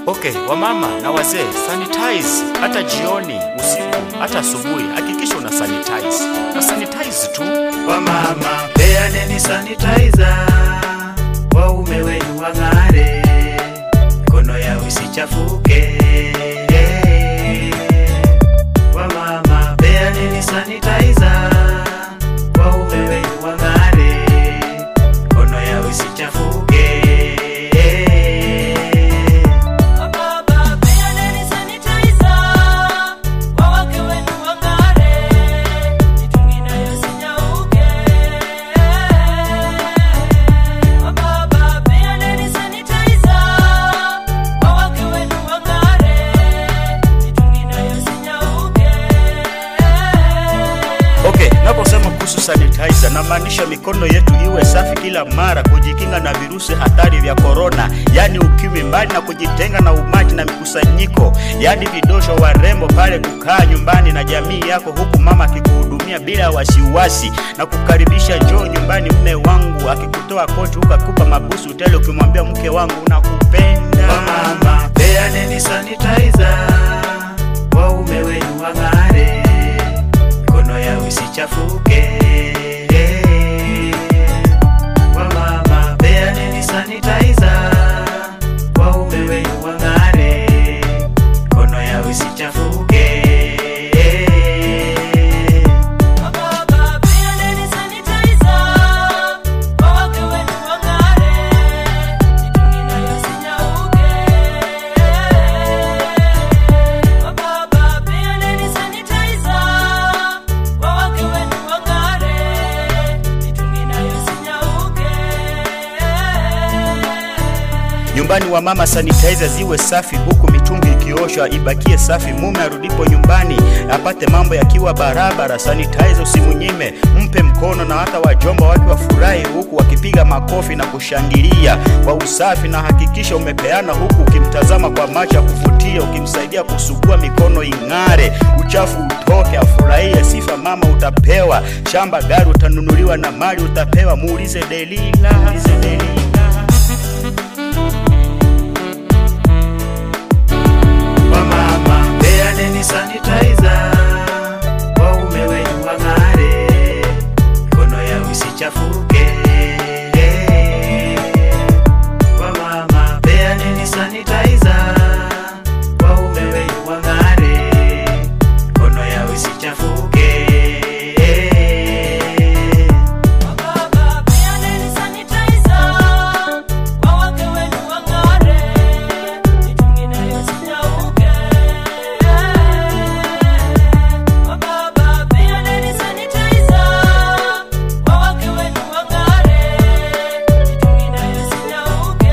Okay, wamama na wazee, sanitize hata jioni, usiku, hata asubuhi. Hakikisha una sanitize na sanitize tu. Wamama peaneni sanitizer, waume wenu wang'are, mikono yao isichafuke. Wamama peaneni sanitizer, waume wenu wang'are, mikono yao isichafuke. Wababa peaneni sanitizer, wawake wenu wang'are, mitungi nayo sinyauke. Wababa peaneni sanitizer, wawake wenu wang'are, mitungi nayo sinyauke. Okay, naposema kuhusu sanitizer namaanisha mikono yetu iwe safi kila mara, kujikinga na virusi hatari vya korona, yaani ukimwi, mbali na kujitenga na umati na mikusanyiko, yaani vidosho, warembo pale, kukaa nyumbani na jamii yako, huku mama akikuhudumia bila wasiwasi na kukaribisha, njoo nyumbani mme wangu, akikutoa koti huku akupa mabusu tele, ukimwambia mke wangu nakupenda. Wamama peaneni sanitizer, waume wenu wang'are, mikono yao isichafuke. Wamama peaneni sanitizer, waume wenu wang'are, mikono yao isichafuke. Wababa peaneni sanitizer, wawake wenu wang'are, mitungi nayo sinyauke. Wababa peaneni sanitizer, wawake wenu wang'are, mitungi nayo sinyauke. Nyumbani wa mama sanitizer ziwe safi, huku mitungi ikioshwa ibakie safi. Mume arudipo nyumbani apate mambo yakiwa barabara. Sanitizer usimunyime, mpe mkono, na hata wajomba wake wafurahi, huku wakipiga makofi na kushangilia kwa usafi. Na hakikisha umepeana, huku ukimtazama kwa macho ya kuvutia, ukimsaidia kusugua mikono ing'are, uchafu utoke, afurahie. Sifa mama utapewa, shamba gari utanunuliwa, na mali utapewa. Muulize Delila, muulize Delila. Wamama peaneni sanitizer, waume wenu wang'are, mikono yao isichafuke. Wamama peaneni sanitizer, waume wenu wang'are, mikono yao isichafuke. Wababa peaneni sanitizer, wawake wenu wang'are, mitungi nayo sinyauke. Wababa peaneni sanitizer, wawake wenu wang'are, mitungi nayo sinyauke.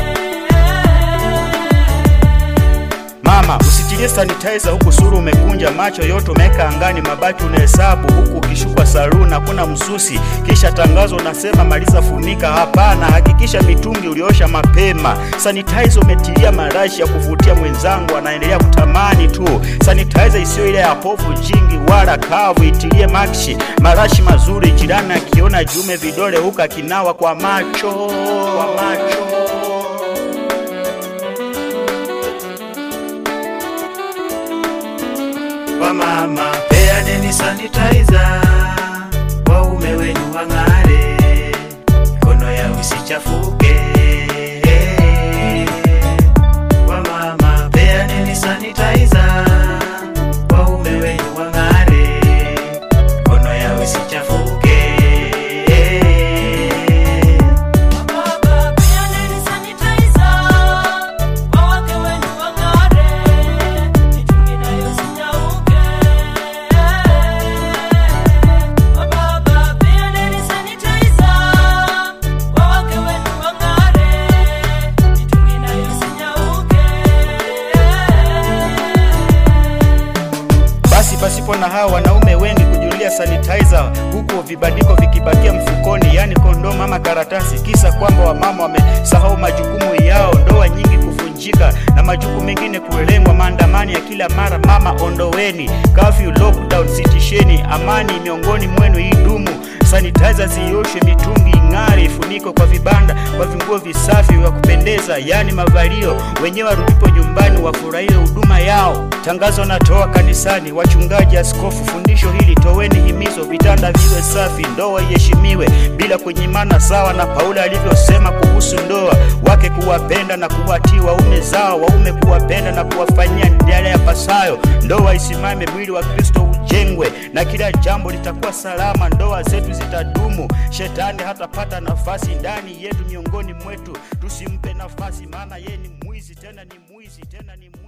Mama, usitilie sanitizer huku suru umekunja, macho yote umeweka angani, mabaki unahesabu huku ukishukwa saluni, hakuna msusi. Kisha tangazo unasema maliza funika. Hapana, hakikisha mitungi uliosha mapema. Sanitizer umetilia marashi ya kuvutia, mwenzangu anaendelea kutamani tu. Sanitizer isiyo ile ya povu jingi wala kavu, itilie makshi, marashi mazuri. Jirani akiona jume vidole huku akinawa kwa macho, kwa macho. Wamama peaneni sanitizer, waume wenu wang'are, mikono yao isichafuke. Wamama peaneni sanitizer, waume wenu wang'are, mikono yao isichafuke. Wababa peaneni sanitizer, wawake wenu wang'are, mitungi nayo sinyauke. Wababa peaneni sanitizer, wawake wenu wang'are, mitungi nayo sinyauke. Basi pasipo na hawa wanaume wengi kujulia sanitizer, huku vibandiko vikibakia mfukoni, yani kondomu ama karatasi, kisa kwamba wamama wamesahau majukumu yao, ndoa nyingi kuvunjika na majukumu mengine kulengwa, maandamano ya kila mara. Mama ondoweni, curfew, lockdown, sitisheni, amani miongoni mwenu idumu. Sanitizer zioshwe, mitungi ing'are, ifunikwe kwa vibanda, kwa vinguo visafi vya kupendeza, yani mavalio. Wenyewe warudipo nyumbani wafurahie huduma yao. Tangazo natoa kanisani, wachungaji, askofu, fundisho hili toweni himizo, vitanda viwe safi, ndoa iheshimiwe bila kunyimana, sawa na Paulo alivyosema kuhusu ndoa, wake kuwapenda na kuwatii waume zao, waume kuwapenda na kuwafanyia yale yapasayo, ndoa isimame, mwili wa Kristo ujengwe, na kila jambo litakuwa salama, ndoa zetu zitadumu, shetani hatapata nafasi ndani yetu, miongoni mwetu. Tusimpe nafasi, maana yeye ni mwizi, tena ni mwizi, tena ni mwizi.